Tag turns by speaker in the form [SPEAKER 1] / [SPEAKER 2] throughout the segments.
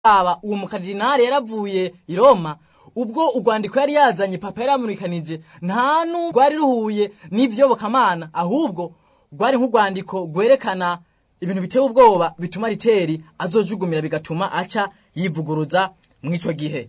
[SPEAKER 1] aba uwo mukardinali yaravuye i Roma ubwo urwandiko yari yazanye papa yari yamurikanije nta rwari ruhuye n'ivyobokamana ahubwo rwari nk'urwandiko rwerekana ibintu biteye ubwoba bituma riteri azojugumira bigatuma aca yivuguruza mw'ico gihe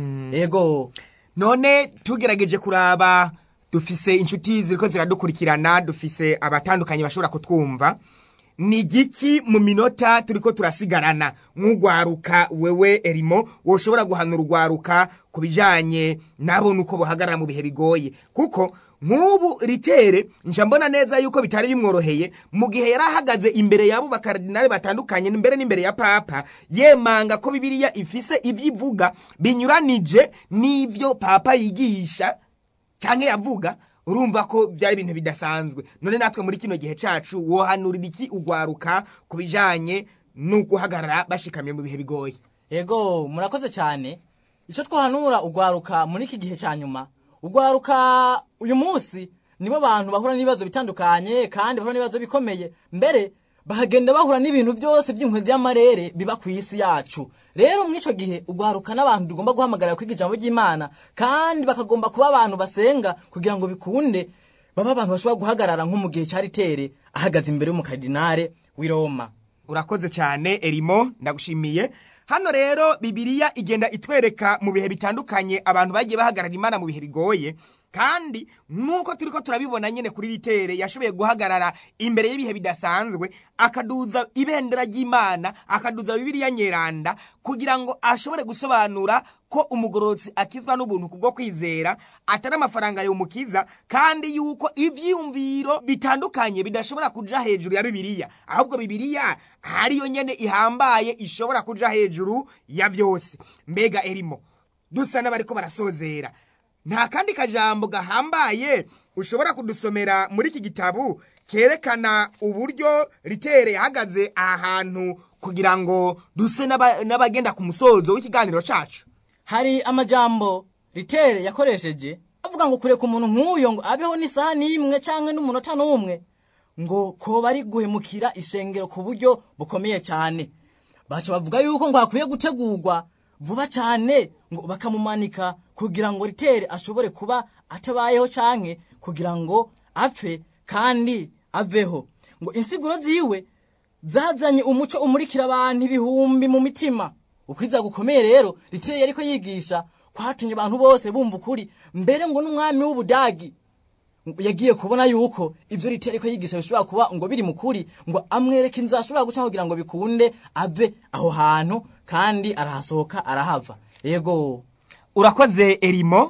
[SPEAKER 1] ego
[SPEAKER 2] none tugerageje kuraba dufise inshuti ziriko ziradukurikirana dufise abatandukanye bashobora kutwumva ni igiki mu minota turiko turasigarana nk'urwaruka wewe erimo woshobora guhanura urwaruka ku bijanye nabo nuko bohagarara mu bihe bigoye kuko nk'ubu ritere nja mbona neza yuko bitari bimworoheye mu gihe yari ahagaze imbere y'abo bakaradinari batandukanye mbere n'imbere ya papa yemanga ko bibiliya ifise ivyo ivuga binyuranije n'ivyo papa yigisha canke yavuga urumva ko byari ibintu bidasanzwe none natwe muri kino gihe cacu wohanurira iki urwaruka ku bijanye n'uguhagarara bashikamye mu bihe bigoye
[SPEAKER 1] ego murakoze cyane icyo twahanura urwaruka muri iki gihe cya nyuma urwaruka uyu munsi nibo bantu bahura n'ibibazo bitandukanye kandi bahura n'ibibazo bikomeye mbere bahagenda bahura n'ibintu byose by'inkwe y'amarere biba ku isi yacu rero muri icyo gihe urwaruka n'abantu tugomba guhamagarira kwiga ijambo ry'imana kandi bakagomba kuba abantu basenga kugira ngo bikunde babe abantu bashobora guhagarara nko mu gihe cya ritere ahagaze imbere y'umukardinare w'i Roma
[SPEAKER 2] urakoze cyane erimo ndagushimiye hano rero bibiliya igenda itwereka mu bihe bitandukanye abantu bagiye bahagarara imana mu bihe bigoye kandi nk'uko turi ko turabibona nyine kuri ritere yashoboye guhagarara imbere y'ibihe bidasanzwe akaduza ibendera ry'imana akaduza bibiliya nyeranda kugira ngo ashobore gusobanura ko umugororotsi akizwa n'ubuntu kubwo kwizera atari amafaranga yomukiza kandi yuko ivyiyumviro bitandukanye bidashobora kuja hejuru ya bibiliya ahubwo bibiliya hariyo nyene ihambaye ishobora kuja hejuru ya vyose mbega erimo dusa n'abariko barasozera nta kandi kajambo gahambaye ushobora kudusomera muri iki gitabu kerekana uburyo ritere yahagaze aha hantu kugira ngo duse n'aba- n'abagenda ku musozo w'ikiganiro cacu
[SPEAKER 1] hari amajambo ritere yakoresheje avuga ngo kureka umuntu nk'uyo ngo abeho n'isaha n'imwe canke n'umunota n'umwe ngo koba ari guhemukira ishengero ku buryo bukomeye cyane baca bavuga yuko ngo hakwiye gutegurwa vuba cyane ngo bakamumanika kugira ngo ritere ashobore kuba atabayeho canke kugira ngo apfe kandi aveho ngo insiguro ziwe zazanye umuco umurikira abantu ibihumbi mu mitima ukwiza gukomeye rero riteye yariko yigisha kwatumye abantu bose bumva ukuri mbere ngo n'umwami w'ubudagi yagiye kubona yuko ibyo riteye ariko yigisha bishobora kuba ngo biri mu kuri ngo amwereke inzira ashobora guca kugira ngo bikunde ave aho hantu kandi arahasohoka arahava yego
[SPEAKER 2] urakoze erimo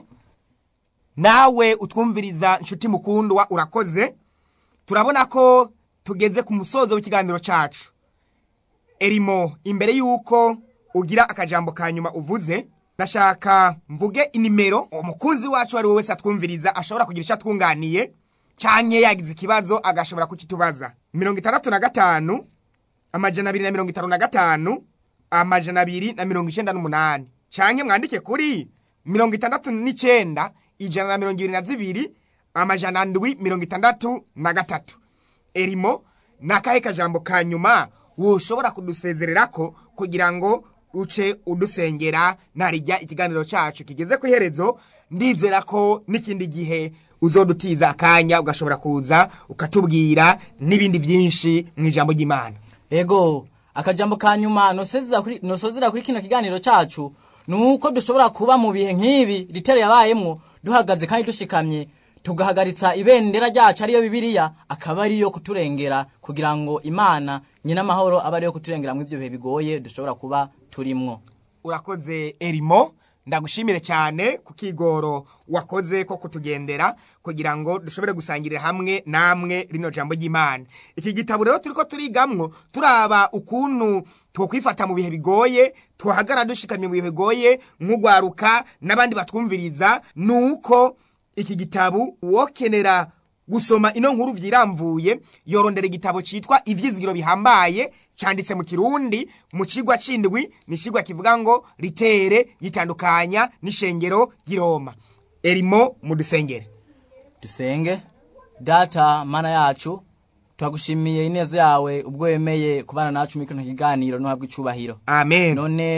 [SPEAKER 2] nawe utwumviriza nshuti mukundwa urakoze turabona ko tugeze ku musozo w'ikiganiro cacu erimo imbere y'uko ugira akajambo ka nyuma uvuze ndashaka mvuge inimero umukunzi wacu ari we wese atwumviriza ashobora kugira icyo atwunganiye canke yagize ikibazo agashobora kukitubaza mirongo itandatu na gatanu amajana abiri na mirongo itanu na gatanu amajana abiri na mirongo icenda n'umunani canke mwandike kuri mirongo itandatu n'icenda ijana na mirongo ibiri na zibiri amajana ndwi mirongo itandatu na gatatu erimo ni akahe kajambo ka nyuma woshobora kudusezererako kugira ngo uce udusengera narijya ikiganiro cacu kigeze ku iherezo ndizera ko n'ikindi gihe uzodutiza akanya ugashobora kuza ukatubwira n'ibindi byinshi mu ijambo ry'imana
[SPEAKER 1] ego akajambo ka nyuma nosezera kuri nosozera kuri kino kiganiro cacu nuko dushobora kuba mu bihe nk'ibi ritera yabayemwo duhagaze kandi dushikamye tugahagaritsa ibendera ryacu ariyo bibiliya akaba ariyo kuturengera kugira ngo imana nyina amahoro abe ariyo kuturengera mu ivyo bihe bigoye dushobora kuba turimwo
[SPEAKER 2] urakoze erimo ndagushimire cyane ku kigoro wakoze ko kutugendera kugira ngo dushobore gusangirira hamwe namwe rino jambo ry'imana iki gitabo rero turiko turigamwo turaba ukuntu twokwifata mu bihe bigoye twahagarara dushikamye mu bihe bigoye nk'ugwaruka n'abandi batwumviriza nuko iki gitabo wokenera gusoma ino nkuru vyiramvuye yorondera igitabo citwa ivyizigiro bihambaye canditse mu kirundi mu cigwa c'indwi ni cigwa kivuga ngo ritere yitandukanya n'ishengero ry'iroma erimo mu dusengere
[SPEAKER 1] dusenge data mana yacu turagushimiye ineza yawe ubwo wemeye kubana nacu muri kino kiganiro ntuhabwe icubahiro
[SPEAKER 2] amen
[SPEAKER 1] none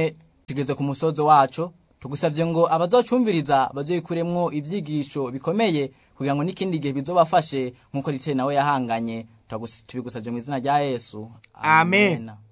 [SPEAKER 1] tugeze ku musozo wacu tugusabye ngo abazocumviriza bazoyikuremwo ibyigisho bikomeye kugira ngo n'ikindi gihe bizobafashe nk'uko riteye nawe yahanganye Turagus- tubigusabye mu izina rya yesu
[SPEAKER 2] Amen.